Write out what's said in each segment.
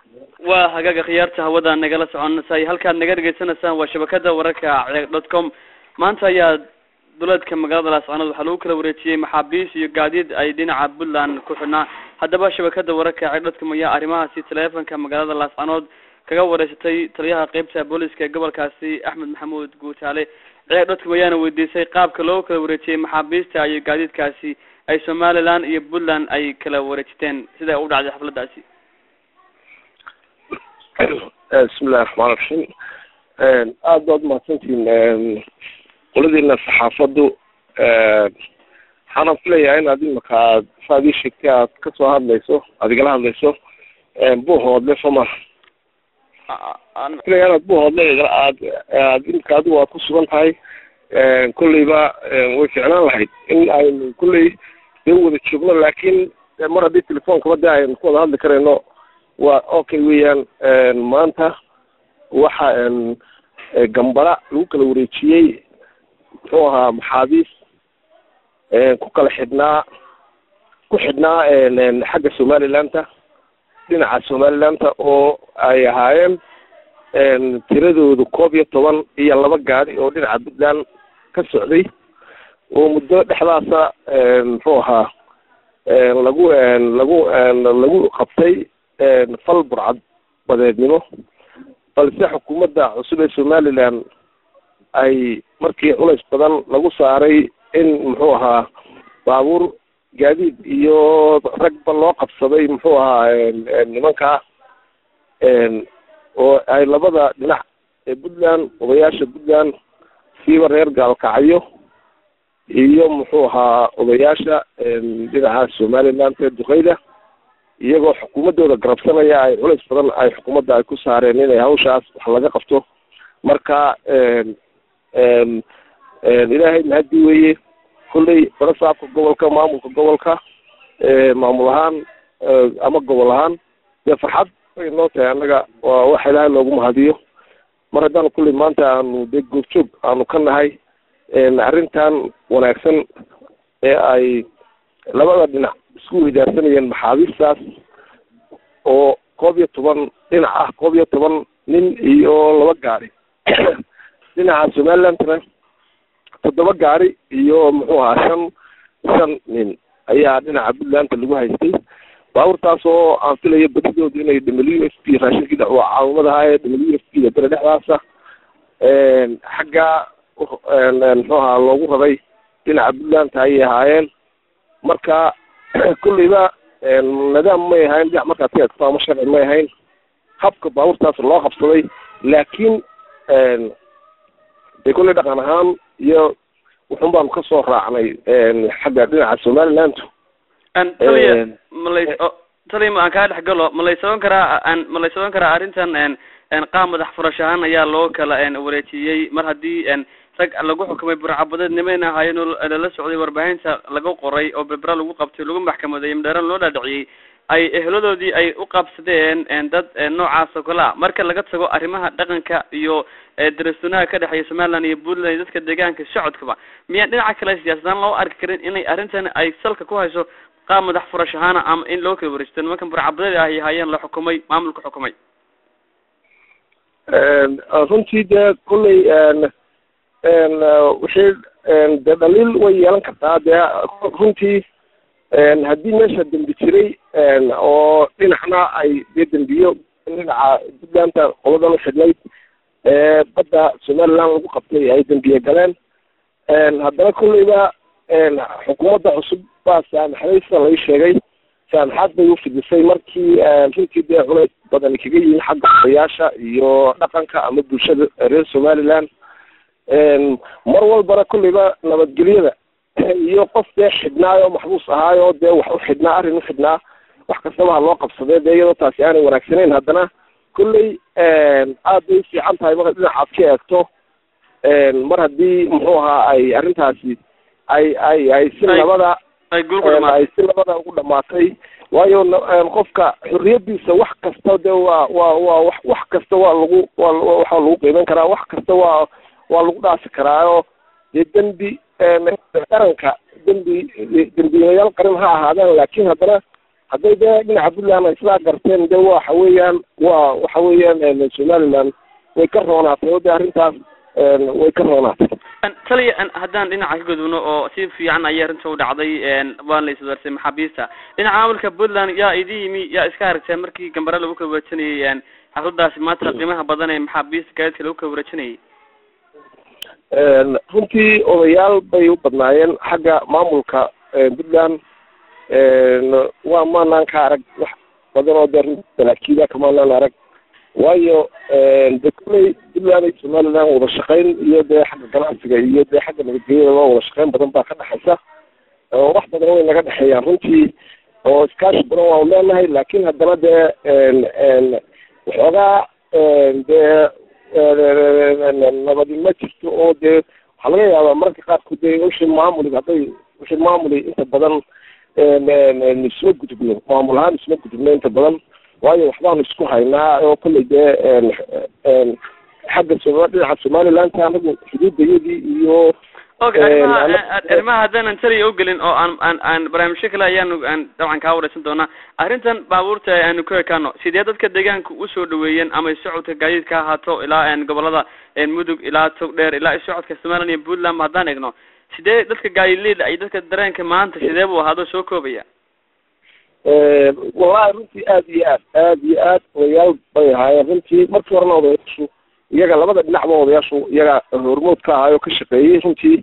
waa hagaaga khiyaarta hawada nagala soconasay halkaad naga dhegeysanaysaan waa shabakada wararka ceeg dot com maanta ayaa duleedka magaalada laascanood waxaa lagu kala wareejiyey maxaabiis iyo gaadiid ay dhinaca puntland ku xidhnaa haddaba shabakada wararka ceeg dot com ayaa arrimahaasi taleefonka magaalada laascanood kaga wareysatay taliyaha qeybta booliska ee gobolkaasi axmed maxamuud guutaale ceeg dot com ayaana weydiisay qaabka loo kala wareejiyey maxaabiista iyo gaadiidkaasi ay somaliland iyo puntland ay kala wareejiteen sida ay u dhacday xafladaasi bismillahi raxmaan raxiim aada baad umahadsantihiin qoladiina saxaafaddu waxaana filayaa inaad imaka aad saad ii sheegtay aad kasoo hadlayso aad igala hadlayso buuhoodle soma filaya inaad buuhoodle aad aad imika adigu aad ku sugan tahay kolleyba way ficnaan lahayd in aynu kolley dee wada joogno laakiin mar haddii telefoonkaba dee aynu ku wada hadli karayno waa okay weeyaan maanta waxa gambara lagu kala wareejiyey muxuu ahaa maxaabiis ku kala xidhnaa ku xidhnaa xagga somalilanta dhinaca somalilanta oo ay ahaayeen tiradoodu koob iyo toban iyo laba gaadi oo dhinaca puntland ka socday oo muddo dhexdaasa muxuu ahaa lagu lagu lagu qabtay fal burcad badeednimo balse xukuumadda cusub ee somaliland ay markii culays badan lagu saaray in muxuu ahaa baabuur gaadiid iyo ragba loo qabsaday muxuu ahaa nimankaa oo ay labada dhinac ee puntland odayaasha puntland siiba reer gaalkacyo iyo muxuu ahaa odayaasha dhinaca somaliland ee duqeyda iyagoo xukuumaddooda garabsanaya ay culays badan ay xukuumadda ay ku saareen inay hawshaas wax laga qabto marka ilaahay mahadi weeye kolley barasaabka gobolka maamulka gobolka maamul ahaan ama gobol ahaan dee farxad way noo tahay annaga waa wax ilaahay loogu mahadiyo mar haddaan kolley maanta aanu dee goobjoog aanu ka nahay arrintan wanaagsan ee ay labada dhinac isku weydaarsanayeen maxaabiistaas oo koob iyo toban dhinac ah koob iyo toban nin iyo laba gaari dhinaca somalilandna toddoba gaari iyo muxuu ahaa shan shan nin ayaa dhinaca puntlandta lagu haystay baabuurtaas oo aan filayo badidooda inay w f p raashinkii dacwo caawimadaha ee w f p da bere dhexdaasa xagga muxuu ahaa loogu raray dhinaca puntlandta ayay ahaayeen marka kulleyba nidaam may ahayn dhinac markaad ka eegto ama sharci may ahayn habka baabuurtaas loo qabsaday laakiin dee kolley dhaqan ahaan iyo wuxun baanu kasoo raacnay xagga dhinaca somaliland taliya malay taliya ma aan kaa dhex galo ma laysaban karaa ma laysaban karaa arrintan qaab madax furash ahaan ayaa loo kala wareejiyey mar haddii rag lagu xukumay burcabadeed nimayna ahaayeen oo lala socday warbaahinta laga qoray oo berbera lagu qabtay lagu maxkamadeeyey madheeran loo dhaadhiciyey ay eheladoodii ay u qabsadeen dad noocaas oo kale a marka laga tago arrimaha dhaqanka iyo darasunaha ka dhexeeya somaliland iyo puntland iyo dadka deegaanka socodkaba miyaan dhinaca kale siyaasadaan loo arki karin inay arrintan ay salka ku hayso qaab madax furash ahaana ama in loo kala wareejito nimankan burcabadeed ay ahaayeen la xukumay maamulka xukumay runtii dee kolley wixii dee dhaliil way yeelan kartaa dee runtii haddii meesha dembi jiray oo dhinacna ay dee dembiyo dhinaca puntlandta qoladan u xidhnayd ee badda somaliland lagu qabtay ay dembiye galeen haddana kolleyba xukuumadda cusub baa saamaxday sida lai sheegay saamaxaad bay ufidisay markii runtii dee culays badani kaga yihin xagga odayaasha iyo dhaqanka ama bulshada reer somaliland mar walbana kolleyba nabadgelyada iyo qof dee xidhnaayo maxbuus ahaayo dee wax u xidhnaa arrin u xidhnaa wax kastaba ha loo qabsadee dee iyadoo taasi aanay wanaagsanayn haddana kolley aad bay ufiican tahay marka dhinacaad ka eegto mar haddii muxuu ahaa ay arrintaasi ay ay ay si labada ay si labada ugu dhamaatay waayo qofka xorriyadiisa wax kasta de waa waa waa wax wax kasta waa lagu waa waxaa lagu qiiman karaa wax kasta waa waa lagu dhaasi karaayo dee dembi qaranka dembi dembiilayaal qaran ha ahaadaan laakiin haddana hadday dee dhinaca puntland ay sidaa garteen de waxa weeyaan waa waxa weeyaan somaliland way ka roonaatay oo de arrintaas way ka roonaatay taliya haddaan dhinaca ka gudubno oo si fiican ayay arrinta u dhacday waan la iswaarsay maxaabiista dhinaca maamulka puntland yaa idin yimi yaa iska aragteen markii gambare lagu kala wareejinayay xafladaasi maanta qiimaha badan ee maxaabiista gaadiidka lagu kala wareejinayay runtii odayaal bay u badnaayeen xagga maamulka puntland waa maanaan ka arag wax badan oo dee runti salaakiida kamaanaan arag waayo de kulley puntland iyo somaliland wada shaqayn iyo dee xagga ganacsiga iyo dee xagga nabadgelyada loo wada shaqayn badan baa ka dhexaysa oo wax badan way naga dhexeeyaan runtii oo iskaashi badan waanu leenahay laakin haddana dee waxoogaa dee nabadi ma jirto oo dee waxaa laga yaabaa mararka qaarkood dee ushi maamuli hadday ushi maamuli inta badan isma gudubno maamul ahaan isma gudubno inta badan waayo waxbaanu isku haynaa oo kolley dee xagga soma dhinaca somalilandka anagu xuduudayadii iyo okay arrimaha arrimaha haddaanan taliya ugelin oo aan aan aan barnaamijyo kale ayaanu aan dabcan kaa wareysan doonaa arrintan baabuurta aanu ku ekaano sidee dadka deegaanka usoo dhaweeyeen ama socodka gaadiidka ha ahaato ilaa gobolada mudug ilaa togdheer ilaa socodka somaliland iyo puntland haddaan eegno sidee dadka gaadiidleyda iyo dadka dareenka maanta sidee buu ahaado soo koobaya wallahi runtii aad iyo aad aad iyo aad odayaal bay ahaayeen runtii markii horena odayaashu iyaga labada dhinacba odayaashu iyaga hormood ka ahaay oo ka shaqeeyey runtii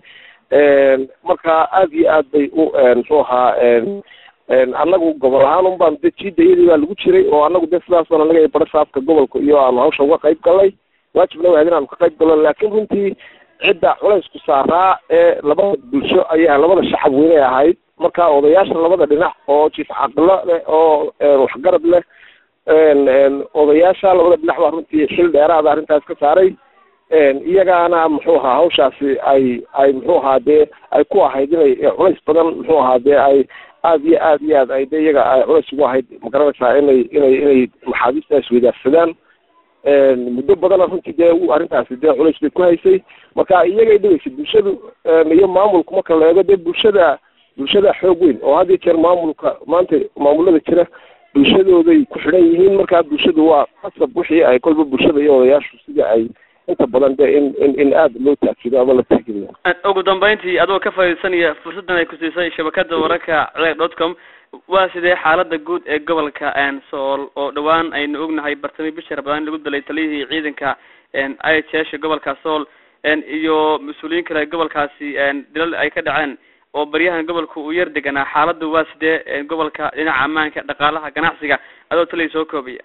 marka aad iyo aad bay u muxuu ahaa annagu gobol ahaan un baan de jiidayadii baa lagu jiray oo annagu de sidaas baan anaga bara saafka gobolka iyo aanu hawsha uga qayb galnay waajibna wahayd in aanu ka qayb galno laakin runtii cidda culaysku saaraa ee labada bulsho ayaa labada shacab weynay ahayd marka odayaasha labada dhinac oo jiif caqilo leh oo waxgarad leh odayaasha labada dhinac baa runtii xil dheeraada arrintaas ka saaray iyagaana muxuu ahaa hawshaasi ay ay muxuu ahaa dee ay ku ahayd inay culays badan muxuu ahaa dee ay aad iyo aad iyo aad ay de iyaga ay culays ugu ahayd magaranaysaa inay inay inay maxaabiista isweydaarsadaan muddo badana runtii dee arrintaasi dee culays bay ku haysay marka iyagay dhigaysay bulshadu iyo maamulku marka la eego dee bulshada bulshada xoog weyn oo had iyo jeer maamulka maanta maamulada jira bulshadooday ku xidhan yihiin markaa bulshadu waa qasab wixii ay kolba bulshada iyo odayaashu sida ay inta badan de in in in aada loo taajido ama la tixgeliyo ugu dambeyntii adoo ka faaidaysanaya fursaddan ay ku siisay shabakada wararka ceg dot com waa sidee xaalada guud ee gobolka sool oo dhawaan aynu ognahay bartami bishii rabadaan lagu dilay taliyihii ciidanka i h h gobolka sool iyo mas-uuliyiin kale gobolkaasi dilal ay ka dhaceen oo baryahan gobolka uu yar deganaa xaaladu waa sidee gobolka dhinaca ammaanka dhaqaalaha ganacsiga adoo taliya soo koobaya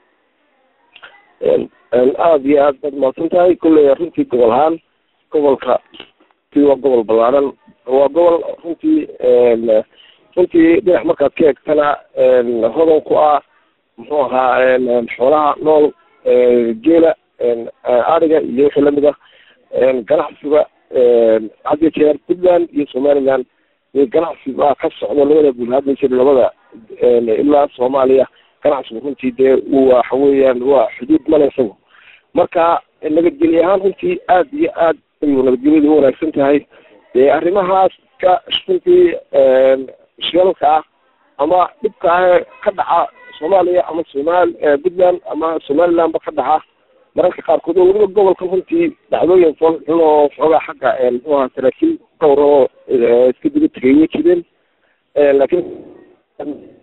aada iyo aad baad mahadsan tahay kulley runtii gobol ahaan gobolka ti waa gobol ballaaran waa gobol runtii runtii dhinac markaad ka eegtana hodan ku ah muxuu ahaa xoolaha nool geela ariga iyo wixii lamid ah ganacsiga had iyo jeer puntland iyo somaliland ganacsi baa ka socdo labada guud hadda jir labada ilaa soomaaliya ganacsigu runtii dee waxa weeyaan waa xuduud male isagu marka nabadgelye ahaan runtii aad iyo aad ayuu nabadgelyadu u wanaagsan tahay dee arrimahaas ka runtii shilalka ah ama dhibka ah ka dhaca soomaaliya ama somal puntland ama somalilandba ka dhaca mararka qaarkood oo weliba gobolka runtii dhacdooyin fool xun oo xoogaa xagga muxuu ahaa saraakiil dhowr oo iska diga tegay way jireen laakiin